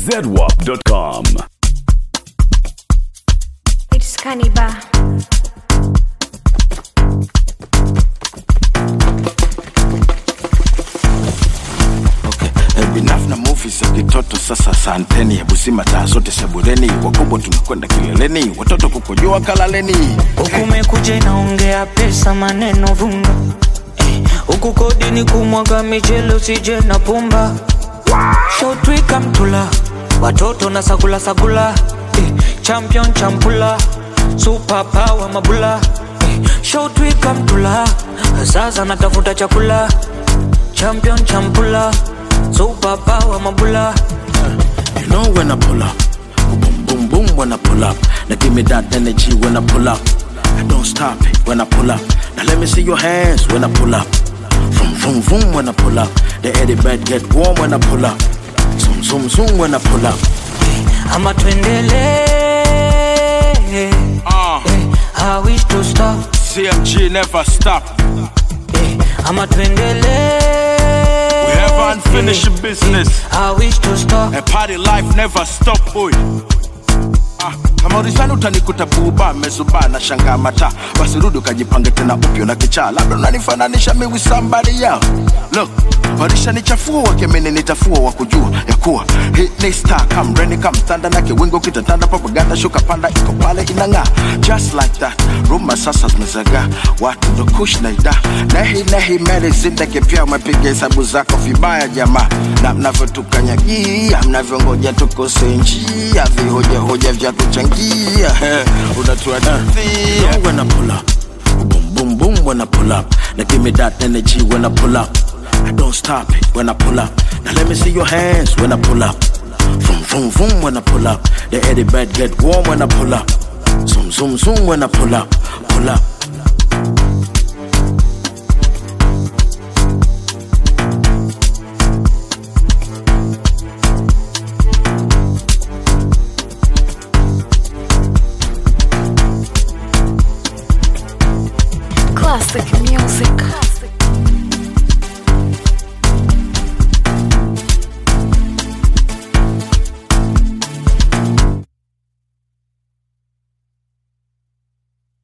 zedwap.com. It's Cannibal. Okay. Binaf na movies ya kitoto sasa santeni hebu sima taa zote sebureni wakubwa tunakwenda kileleni watoto kukojoa kalaleni huku mekuja inaongea pesa maneno vunga Eh, huku kodi ni kumwaga michele usije na pumba shotwika mtula watoto na sagula sagula eh, champion champula super power mabula eh, shotwika mtula sasa natafuta chakula champion champula super power mabula You know when I pull up Boom boom boom when I pull up Now give me that energy when I pull up I don't stop it when I pull up Now let me see your hands when I pull up Vroom vroom vroom when I pull up The eddy bed get warm when I pull up Zoom zoom zoom when I pull up ama tuendele uh, eh, I wish to stop CMG never stop eh, ama tuendele We have unfinished business I wish to stop A party life never stop boy Ah, kama ulisani utanikuta buba mezuba na shanga mata basi rudi ukajipange tena upyo na kichaa labda unanifananisha mi with somebody else look warisha nichafua wakemeni nitafua wa kujua ya kuwa hit ni star kamreni kamtanda na kiwingo kitatanda propaganda shuka panda iko pale inang'aa just like that ruma sasa zimezagaa watu ndo kush na ida nehi nehi meli zindeke pia umepiga hesabu zako vibaya jamaa na mnavyotukanyagia mnavyongoja tukose njia vihojahoja vya kuchangia unatuadithia when I pull up boom boom boom when I pull up now give me that energy when I pull up I don't stop it when I pull up now let me see your hands when I pull up Vroom vroom vroom when I pull up the eddy bed get warm when I pull up zoom zoom zoom when I pull up pull up Classic music.